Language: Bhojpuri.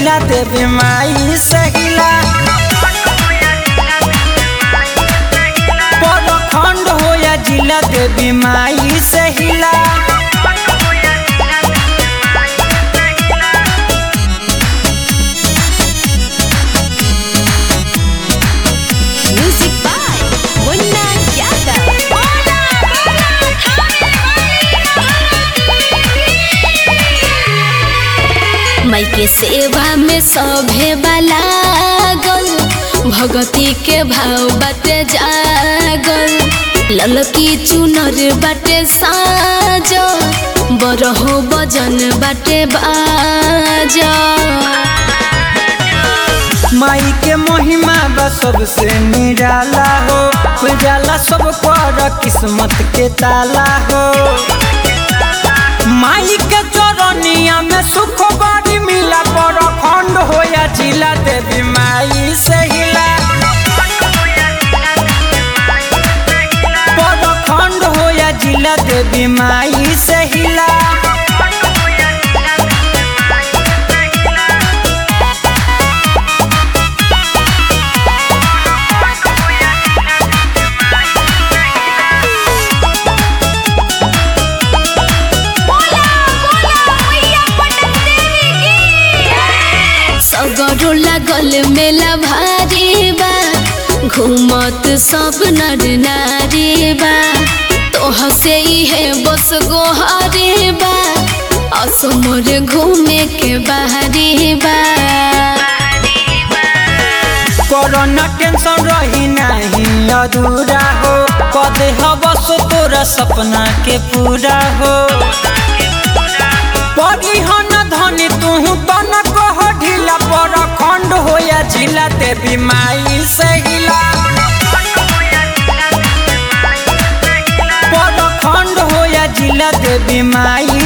जिला देवी माई से हिला प्रखंड हो या जिला देवी माई से हिला Music by Munna Yadav. माई के सेवा में सभे वाला गल भगती के भाव बाटे जागल ललकी चुनर बाटे साज बरहो बजन बाटे बाजा माई के महिमा बा सबसे निराला हो उजाला सब पर किस्मत के ताला हो माई के चरनिया में सुख बड़ी मिला पर खंड हो या जिला देवी माई से हिला पर खंड हो या जिला देवी माई से हिला सगरो लागल मेला भारी बा घूमत सब नर नारी बा तोह से है बस गोहारी बा असमर घूमे के बाहरी बा कोरोना टेंशन रही नहीं अधूरा हो कदे हवस तोरा सपना के पूरा हो परी हन धनी तू तन कह ढीला पर खंड हो या जिला देवी माई से हिला पर खंड हो या जिला देवी माई